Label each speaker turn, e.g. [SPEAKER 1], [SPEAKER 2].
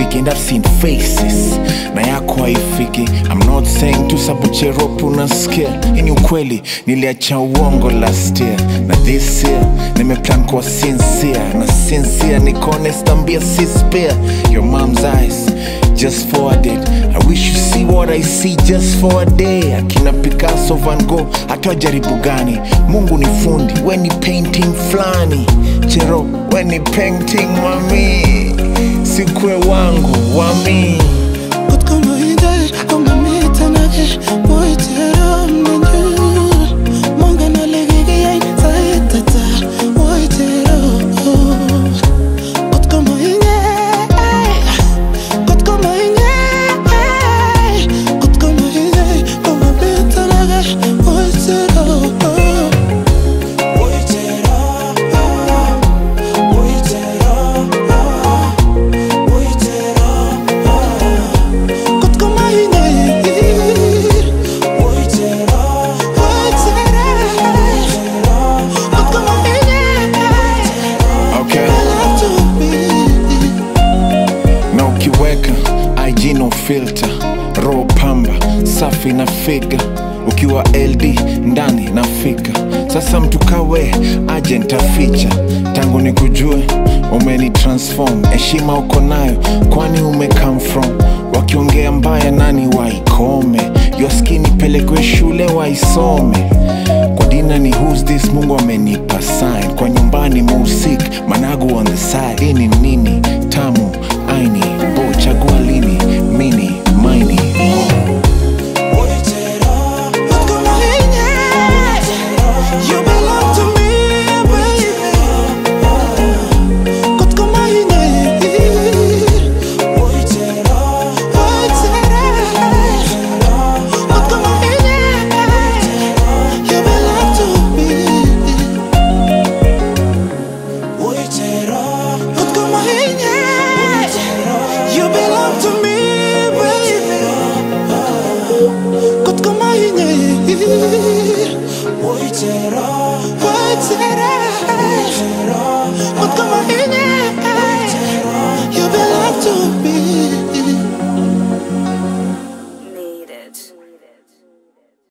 [SPEAKER 1] and I've seen faces na yako haifiki I'm not saying tu sabucheropu unasikia hii ni ukweli niliacha uongo last year na this year nimeplan kuwa sincere na sincere niko honest ambia si spare your mom's eyes just forward it I wish you see what I see just for a day akina Picasso Van Gogh hata jaribu gani Mungu ni fundi we ni painting flani chero we ni painting mami sikwe wangu wami
[SPEAKER 2] Kot ko moinde komamitanae Moiteram nenyu Mongen ole kikiyai sait ata Moitero Kot ko moinde Kot ko moinde Kot ko moinde komamitanae Moitero Kot ko moinde Kot ko moinde
[SPEAKER 1] okay
[SPEAKER 2] Love to be
[SPEAKER 1] na ukiweka IG no filter roho pamba safi na figa ukiwa LD ndani nafika sasa mtu kawe aje ntaficha tangu ni kujue umeni transform heshima uko nayo kwani ume come from wakiongea mbaya nani waikome yoskini pelekwe shule waisome kwa dina ni who's this mungu amenipa sign kwa nyumbani musik managu on the side hii ni nini